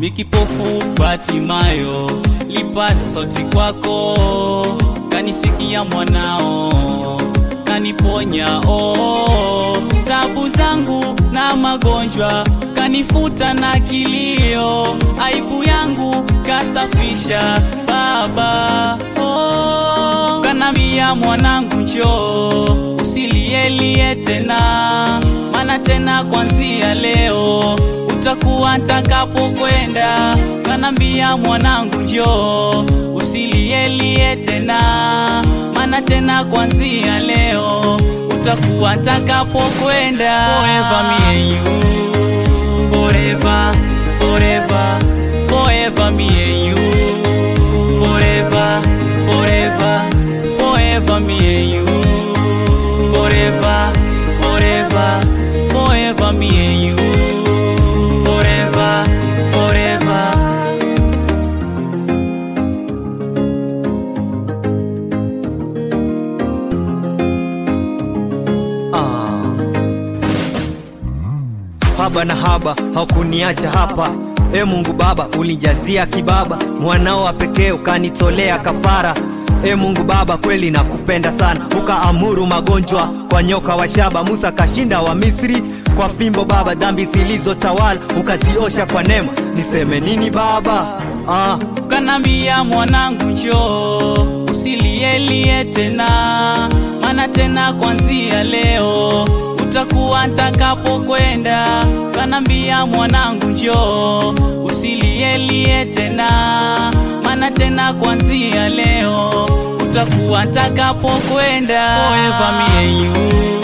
mikipofu Batimayo, lipaza sauti kwako, kanisikia mwanao, kaniponya oh, tabu zangu na magonjwa, kanifuta na kilio, aibu yangu kasafisha Baba oh, kanambia mwanangu, njoo usilielie tena, mana tena kwanzia leo utakuwa ntakapokwenda. Kanambia mwanangu, njoo usilielie tena, mana tena kwanzia leo utakuwa ntakapokwenda. Forever me and you, forever, forever, forever me and you, forever, forever, forever me and you, forever, forever, forever me and you, forever, forever. Ah. Haba na haba hakuniacha hapa e Mungu Baba, ulijazia kibaba mwanao wa pekee ukanitolea kafara. E Mungu Baba, kweli nakupenda sana, ukaamuru magonjwa kwa nyoka wa shaba. Musa kashinda wa Misri kwa fimbo Baba, dhambi zilizotawala ukaziosha kwa neema. Niseme nini Baba? Ah. kanambia mwanangu, njoo usilielie tena, mana tena kwanzia leo utakuwa ntakapokwenda. Kanambia mwanangu, njoo usilielie tena, mana tena kwanzia leo utakuwa ntakapokwenda. Forever me and you